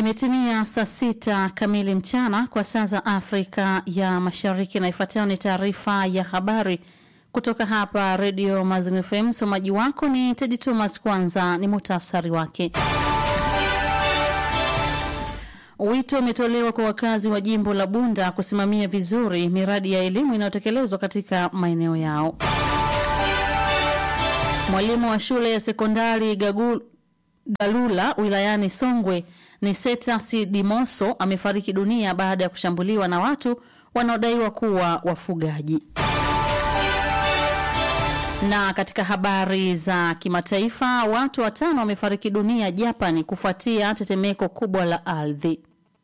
Imetimia saa sita kamili mchana kwa saa za Afrika ya Mashariki, na ifuatayo ni taarifa ya habari kutoka hapa Redio Mazingira FM. Msomaji wako ni Tedi Thomas. Kwanza ni muhtasari wake. Wito umetolewa kwa wakazi wa jimbo la Bunda kusimamia vizuri miradi ya elimu inayotekelezwa katika maeneo yao. Mwalimu wa shule ya sekondari Gagul, Galula wilayani Songwe ni Setasi Dimoso amefariki dunia baada ya kushambuliwa na watu wanaodaiwa kuwa wafugaji. Na katika habari za kimataifa, watu watano wamefariki dunia Japani kufuatia tetemeko kubwa la ardhi.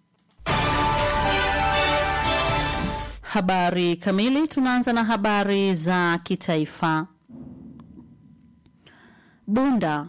Habari kamili, tunaanza na habari za kitaifa. Bunda.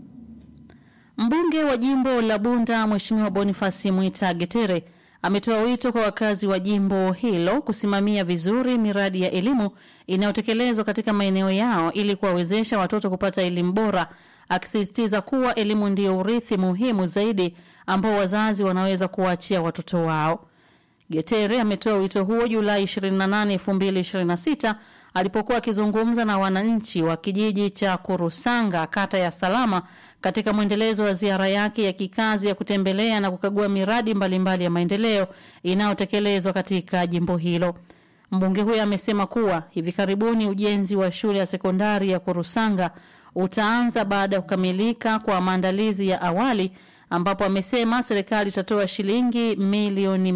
Mbunge wa jimbo la Bunda Mheshimiwa Bonifasi Mwita Getere ametoa wito kwa wakazi wa jimbo hilo kusimamia vizuri miradi ya elimu inayotekelezwa katika maeneo yao ili kuwawezesha watoto kupata elimu bora, akisisitiza kuwa elimu ndiyo urithi muhimu zaidi ambao wazazi wanaweza kuwaachia watoto wao. Getere ametoa wito huo Julai 28, 2026 alipokuwa akizungumza na wananchi wa kijiji cha Kurusanga, kata ya Salama, katika mwendelezo wa ziara yake ya kikazi ya kutembelea na kukagua miradi mbalimbali mbali ya maendeleo inayotekelezwa katika jimbo hilo. Mbunge huyo amesema kuwa hivi karibuni ujenzi wa shule ya sekondari ya Kurusanga utaanza baada ya kukamilika kwa maandalizi ya awali ambapo amesema serikali itatoa shilingi milioni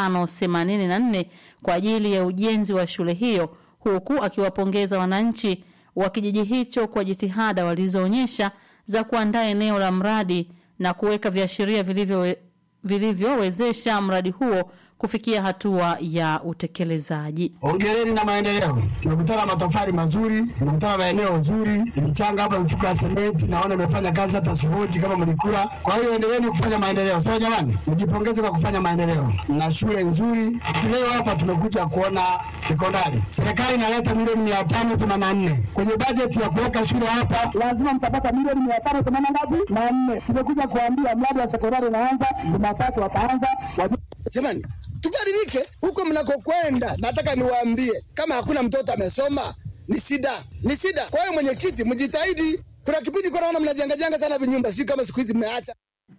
584 kwa ajili ya ujenzi wa shule hiyo huku akiwapongeza wananchi wa kijiji hicho kwa jitihada walizoonyesha za kuandaa eneo la mradi na kuweka viashiria vilivyowezesha mradi huo kufikia hatua ya utekelezaji. Hongereni na maendeleo. Tumekutana matofali mazuri, tumekutana na eneo zuri, mchanga hapa, mifuko ya sementi naona imefanya kazi, hata sihoji kama mlikula. Kwa hiyo endeleeni kufanya maendeleo, sawa jamani, mjipongeze kwa kufanya maendeleo na shule nzuri. Leo hapa tumekuja kuona sekondari, serikali inaleta milioni mia tano themanini na nne kwenye bajeti ya kuweka shule hapa, lazima mtapata milioni mia tano themanini ngapi na nne. Tumekuja kuambia mradi wa sekondari unaanza Jumatatu, wataanza jamani tubadilike huko mnakokwenda. Nataka niwaambie kama hakuna mtoto amesoma ni shida, ni shida. Kwa hiyo mwenyekiti, mjitahidi. Kuna kipindi kwa naona mnajengajenga sana vinyumba, si kama siku hizi mmeacha.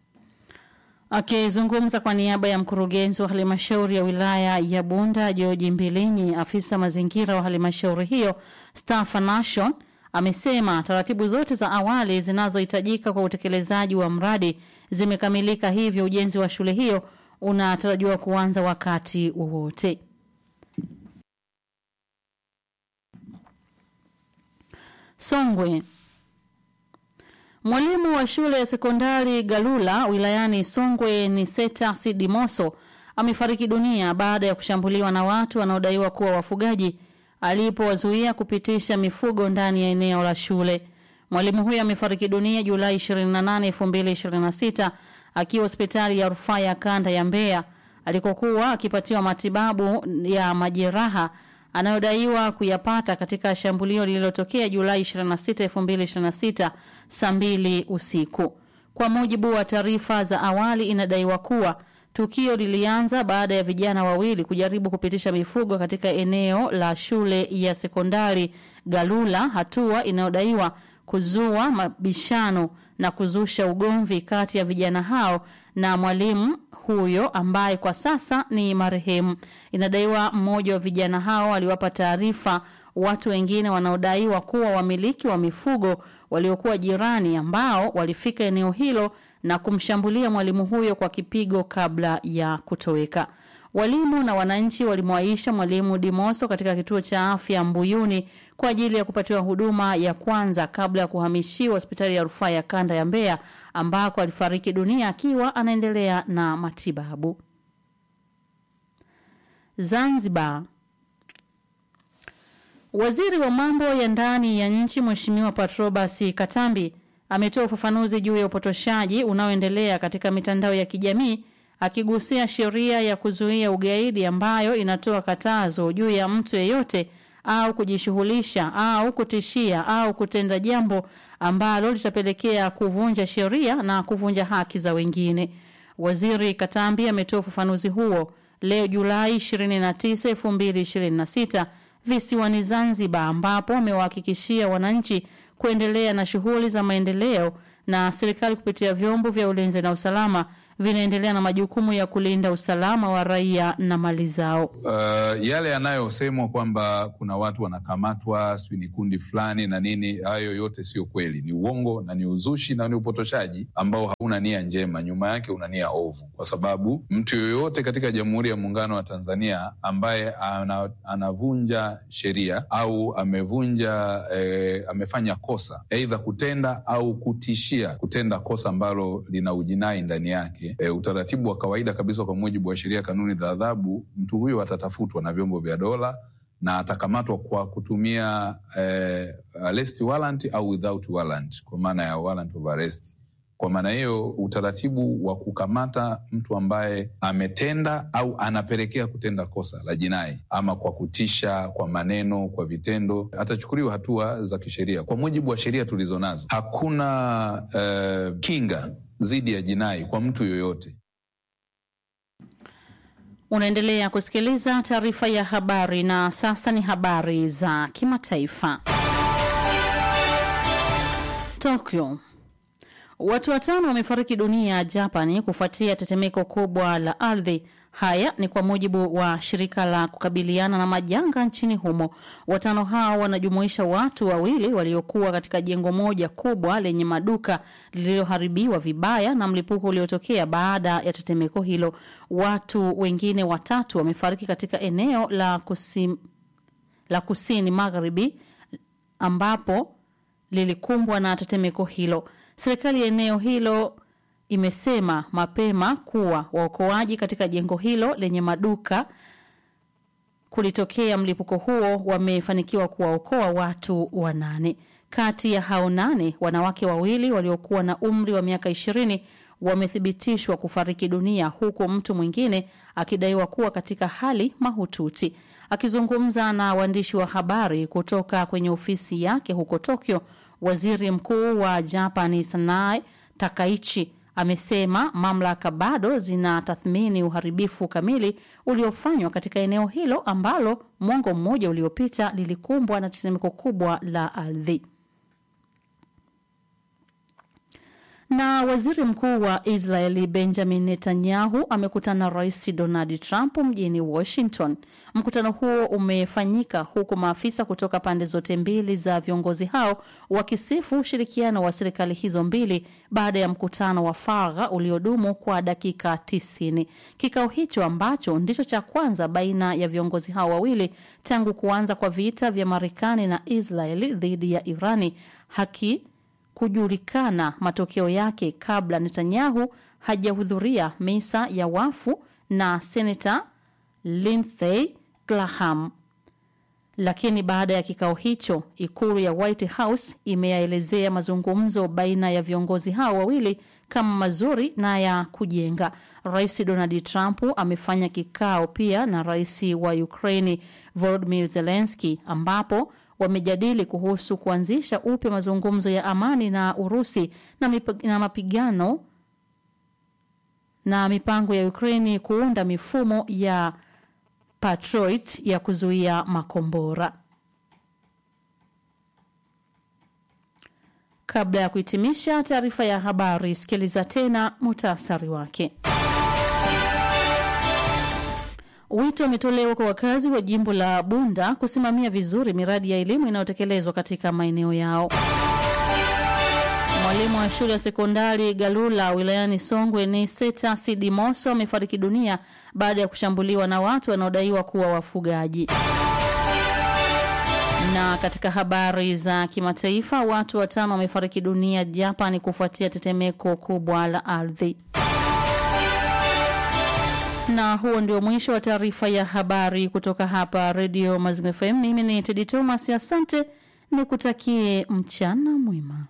Akizungumza okay, kwa niaba ya mkurugenzi wa halmashauri ya wilaya ya Bunda George Mbilinyi, afisa mazingira wa halmashauri hiyo Stafa Nation amesema taratibu zote za awali zinazohitajika kwa utekelezaji wa mradi zimekamilika, hivyo ujenzi wa shule hiyo unatarajiwa kuanza wakati wowote. Songwe. Mwalimu wa shule ya sekondari Galula wilayani Songwe ni Seta Sidimoso amefariki dunia baada ya kushambuliwa na watu wanaodaiwa kuwa wafugaji alipowazuia kupitisha mifugo ndani ya eneo la shule. Mwalimu huyo amefariki dunia Julai 28, 2026 akiwa hospitali ya rufaa ya kanda ya Mbeya alikokuwa akipatiwa matibabu ya majeraha anayodaiwa kuyapata katika shambulio lililotokea Julai 26, 2026 saa mbili usiku. Kwa mujibu wa taarifa za awali, inadaiwa kuwa tukio lilianza baada ya vijana wawili kujaribu kupitisha mifugo katika eneo la shule ya sekondari Galula, hatua inayodaiwa kuzua mabishano na kuzusha ugomvi kati ya vijana hao na mwalimu huyo ambaye kwa sasa ni marehemu. Inadaiwa mmoja wa vijana hao aliwapa taarifa watu wengine wanaodaiwa kuwa wamiliki wa mifugo waliokuwa jirani ambao walifika eneo hilo na kumshambulia mwalimu huyo kwa kipigo kabla ya kutoweka. Walimu na wananchi walimwaisha mwalimu Dimoso katika kituo cha afya Mbuyuni kwa ajili ya kupatiwa huduma ya kwanza kabla ya kuhamishiwa hospitali ya rufaa ya kanda ya Mbeya ambako alifariki dunia akiwa anaendelea na matibabu. Zanzibar. Waziri wa mambo ya ndani ya nchi Mheshimiwa Patrobas Katambi ametoa ufafanuzi juu ya upotoshaji unaoendelea katika mitandao ya kijamii akigusia sheria ya kuzuia ugaidi ambayo inatoa katazo juu ya mtu yeyote au kujishughulisha au kutishia au kutenda jambo ambalo litapelekea kuvunja sheria na kuvunja haki za wengine. Waziri Katambi ametoa ufafanuzi huo leo Julai 29, 2026 visiwani Zanzibar, ambapo amewahakikishia wananchi kuendelea na shughuli za maendeleo na serikali kupitia vyombo vya ulinzi na usalama vinaendelea na majukumu ya kulinda usalama wa raia na mali zao. Uh, yale yanayosemwa kwamba kuna watu wanakamatwa, sijui ni kundi fulani na nini, hayo yote sio kweli, ni uongo na ni uzushi na ni upotoshaji ambao hauna nia njema, nyuma yake una nia ovu, kwa sababu mtu yoyote katika Jamhuri ya Muungano wa Tanzania ambaye ana, anavunja sheria au amevunja eh, amefanya kosa aidha kutenda au kutishia kutenda kosa ambalo lina ujinai ndani yake E, utaratibu wa kawaida kabisa kwa mujibu wa sheria, kanuni za adhabu, mtu huyo atatafutwa na vyombo vya dola na atakamatwa kwa kutumia eh, arrest warrant au without warrant, kwa maana ya warrant of arrest. Kwa maana hiyo utaratibu wa kukamata mtu ambaye ametenda au anapelekea kutenda kosa la jinai ama kwa kutisha, kwa maneno, kwa vitendo, atachukuliwa hatua za kisheria kwa mujibu wa sheria tulizo nazo. Hakuna eh, kinga dhidi ya jinai kwa mtu yoyote. Unaendelea kusikiliza taarifa ya habari na sasa ni habari za kimataifa. Tokyo. Watu watano wamefariki dunia Japani kufuatia tetemeko kubwa la ardhi. Haya ni kwa mujibu wa shirika la kukabiliana na majanga nchini humo. Watano hao wanajumuisha watu wawili waliokuwa katika jengo moja kubwa lenye maduka lililoharibiwa vibaya na mlipuko uliotokea baada ya tetemeko hilo. Watu wengine watatu wamefariki katika eneo la kusim, la kusini magharibi ambapo lilikumbwa na tetemeko hilo. Serikali ya eneo hilo imesema mapema kuwa waokoaji katika jengo hilo lenye maduka kulitokea mlipuko huo wamefanikiwa kuwaokoa watu wanane. Kati ya hao nane, wanawake wawili waliokuwa na umri wa miaka ishirini wamethibitishwa kufariki dunia huku mtu mwingine akidaiwa kuwa katika hali mahututi. Akizungumza na waandishi wa habari kutoka kwenye ofisi yake huko Tokyo, waziri mkuu wa Japani Sanae Takaichi amesema mamlaka bado zinatathmini uharibifu kamili uliofanywa katika eneo hilo ambalo mwongo mmoja uliopita lilikumbwa na tetemeko kubwa la ardhi. Na waziri mkuu wa Israeli Benjamin Netanyahu amekutana na rais Donald Trump mjini Washington. Mkutano huo umefanyika huku maafisa kutoka pande zote mbili za viongozi hao wakisifu ushirikiano wa serikali hizo mbili baada ya mkutano wa faragha uliodumu kwa dakika 90. Kikao hicho ambacho ndicho cha kwanza baina ya viongozi hao wawili tangu kuanza kwa vita vya Marekani na Israeli dhidi ya Irani haki kujulikana matokeo yake kabla Netanyahu hajahudhuria misa ya wafu na senata Lindsey Graham. Lakini baada ya kikao hicho, ikulu ya White House imeyaelezea mazungumzo baina ya viongozi hao wawili kama mazuri na ya kujenga. Rais Donald Trump amefanya kikao pia na rais wa Ukraini Volodymyr Zelensky ambapo wamejadili kuhusu kuanzisha upya mazungumzo ya amani na Urusi na, mip na mapigano na mipango ya Ukraini kuunda mifumo ya Patriot ya kuzuia makombora. Kabla ya kuhitimisha taarifa ya habari, sikiliza tena muhtasari wake. Wito umetolewa kwa wakazi wa jimbo la Bunda kusimamia vizuri miradi ya elimu inayotekelezwa katika maeneo yao. Mwalimu wa shule ya sekondari Galula wilayani Songwe ni Seta Sidi Moso amefariki dunia baada ya kushambuliwa na watu wanaodaiwa kuwa wafugaji. Na katika habari za kimataifa, watu watano wamefariki dunia Japan kufuatia tetemeko kubwa la ardhi. Na huo ndio mwisho wa taarifa ya habari kutoka hapa Radio Mazingira FM. Mimi ni Tedi Thomas, asante, nikutakie mchana mwema.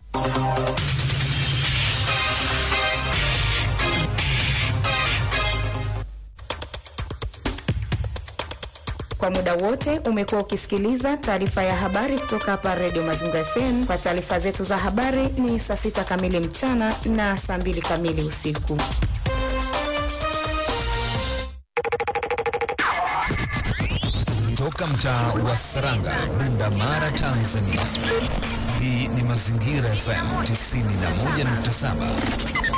Kwa muda wote umekuwa ukisikiliza taarifa ya habari kutoka hapa Radio Mazingira FM. Kwa taarifa zetu za habari ni saa sita kamili mchana na saa mbili kamili usiku. kutoka mtaa wa Saranga, Bunda Mara, Tanzania. Hii ni Mazingira FM 91.7.